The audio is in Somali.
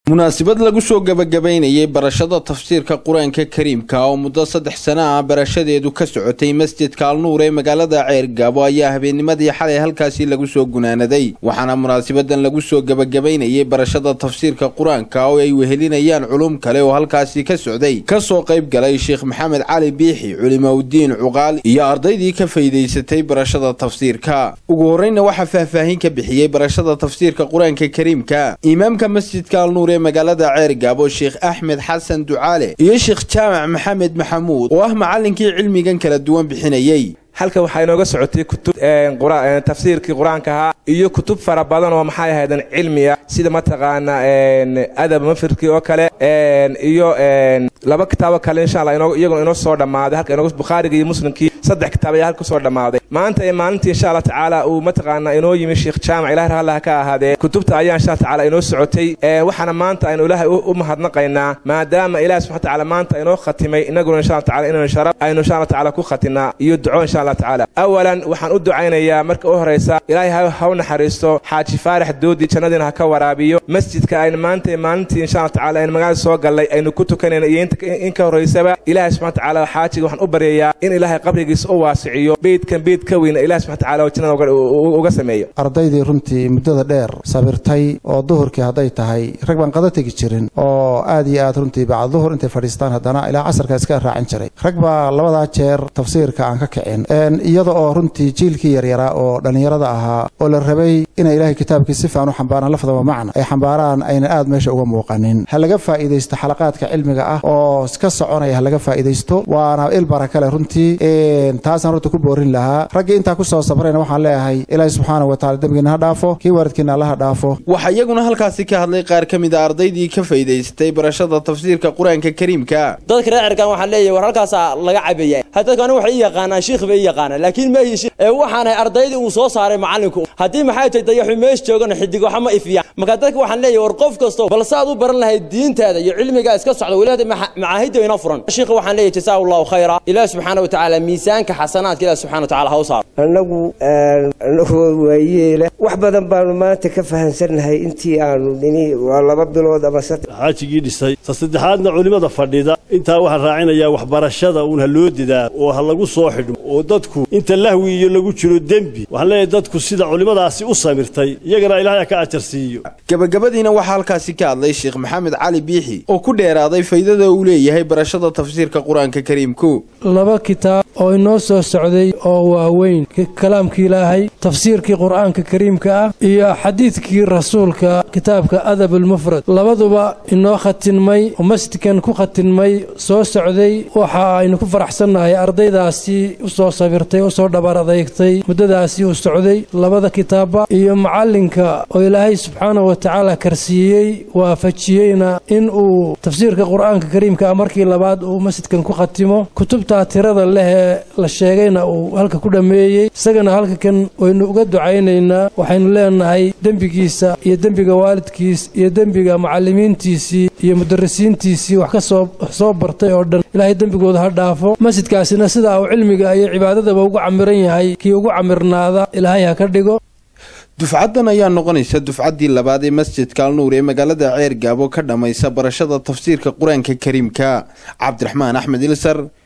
munaasabad lagu soo gebagabaynayay barashada tafsiirka qur-aanka kariimka oo muddo saddex sano ah barashadeedu ka socotay masjidka alnuur ee magaalada ceergaabo ayaa habeennimadii xalay halkaasi lagu soo gunaanaday waxaana munaasabadan lagu soo gebagabaynayay barashada tafsiirka qur-aanka oo ay wehelinayaan culum kale oo halkaasi ka socday kasoo qayb galay sheekh maxamed cali biixi culimaudiin cuqaal iyo ardaydii ka faydaysatay barashada tafsiirka ugu horreyna waxaa faahfaahin ka bixiyey barashada tafsiirka qur-aanka kariimka imaamka masjidka alnuur ee magaalada ceergaabo sheekh axmed xasan ducaale iyo sheekh jaamac maxamed maxamuud oo ah macallinkii cilmigan kala duwan bixinayey halkan waxaa inooga socotay kutub tafsiirkii qur-aanka ahaa iyo kutub fara badan oo maxay ahaydan cilmiya sida mataqaana adab mafirkii oo kale iyo laba kitaabo kale insha allah iyaguna inoo soo dhammaaday halka inooga bukhaariga iyo muslimkii saddex kitaab ayaa halka kusoo dhammaaday maanta ee maalintii insha allah tacaala uu mataqaana inoo yimi sheekh jaamac ilahi rahallaha ka ahaadee kutubta ayaa insha allah tacaala inoo socotay waxaana maanta aynu ilaahay u mahadnaqaynaa maadaama ilahi subxana tacaala maanta inoo khatimay inaguna insha allah tacaala inaynu sharaf aynu insha allah tacaala ku khatinaa iyo duco insha allah tacaala awalan waxaan u ducaynayaa marka u horaysa ilaahay ha u naxariisto xaaji faarax doodi jannadiina ha ka waraabiyo masjidka aynu maanta maalintii insha allah tacaala aynu magaalada soo gallay aynu ku tukanayna iyo in ka horraysaba ilaahay subxana tacaala xaajiga waxaan u baryayaa in ilaahay qabrigiisa u waasiciyo beydkan beyd ka weyna ilahi subxana tacaala oo jannada uga sameeyo ardaydii runtii muddada dheer sabirtay oo duhurkii hadday tahay rag baan qada tegi jirin oo aad iyo aad runtii bacd duhur intay fadhiistaan haddana ilaa casarka iska raacin jiray rag baa labadaa jeer tafsiirka aan ka kicin iyada oo runtii jiilkii yaryaraa oo dhallinyarada ahaa oo la rabay inay ilaahay kitaabkii si fiican u xambaaraan lafdaba macna ay xambaaraan aynan aad meesha uga muuqanin ha laga faa'iidaysto xalaqaadka cilmiga ah oo ka soconaya ha laga faa'iidaysto waana il barakale runtii taasaan runta ku boorin lahaa raggii intaa ku soo sabrayna waxaan leeyahay ilaahay subxaanahu wataala dembigiina ha dhaafo kii waalidkiina allaha dhaafo waxaa iyaguna halkaasi ka hadlay qaar ka mid a ardaydii ka faydaysatay barashada tafsiirka qur-aanka kariimka dadka reer cerkaan waxaan leeyahay war halkaasaa laga cabaya dadku anigu waxay ii yaqaanaan shiikh bay ii yaqaanaan laakiin ma ihi ee waxaanahay ardaydii uu soo saaray macallinku haddii maxay tahay dayaxu meesh joogana xidig waxa ma ifiyaan marka dadka waxaan leeyahay war qof kasto bal saad u baran lahayd diintaada iyo cilmigaa iska socda weliba macaahidda inoo furan shiikha waxaan leeyahay jasaa allahu khayra ilaah subxaana wa tacaala miisaanka xasanaadka ilaah subxana wa tacala ha u saaro annagu anagoo waayeela wax badan baanu maanta ka fahansannahay intii aanu nini waa laba bilood ama saddex xaajigii dhisay ta saddexaadna culimmada fadhida intaa waxaan raacinayaa waxbarashada uun ha loo didaa oo ha lagu soo xidhmo oo dadku inta lahwi iyo lagu jiro dembi waxaan leeyahay dadku sida culimmadaasi u samirtay iyagana ilaahay ka ajar siiyo gabagabadiina waxaa halkaasi ka hadlay sheekh maxamed cali biixi oo ku dheeraaday faydada uu leeyahay barashada tafsiirka qur-aanka kariimku laba kitaab oo inoo soo socday oo waaweyn kalaamkii ilaahay tafsiirkii qur'aanka kariimka ah iyo xadiidkii rasuulka kitaabka adab almufrad labaduba inoo khatinmay oo masjidkan ku khatinmay soo socday waxa aynu ku faraxsannahay ardaydaasi u soo sabirtay u soo dhabar adeygtay muddadaasi uu socday labada kitaabba iyo macallinka oo ilaahay subxaanahu wa tacaala karsiiyey waafajiyeyna in uu tafsiirka qur'aanka kariimka ah markii labaad uu masjidkan ku khatimo kutubtaa tirada leh ee la sheegayna uu halka ku dhammeeyey isagana halka kan waynu uga ducaynaynaa waxaynu leenahay dembigiisa iyo dembiga waalidkiis iyo dembiga macallimiintiisii iyo mudarisiintiisii wax ka soo soo bartay oo dhan ilaahay dembigooda ha dhaafo masjidkaasina sidaa uu cilmiga iyo cibaadadaba ugu camiran yahay kii ugu camirnaada ilaahay ha ka dhigo dufcaddan ayaa noqonaysa dufcaddii labaad ee masjidka alnuur ee magaalada ceer gaabo ka dhammaysa barashada tafsiirka qur-aanka kariimka cabdiraxmaan axmed ilsar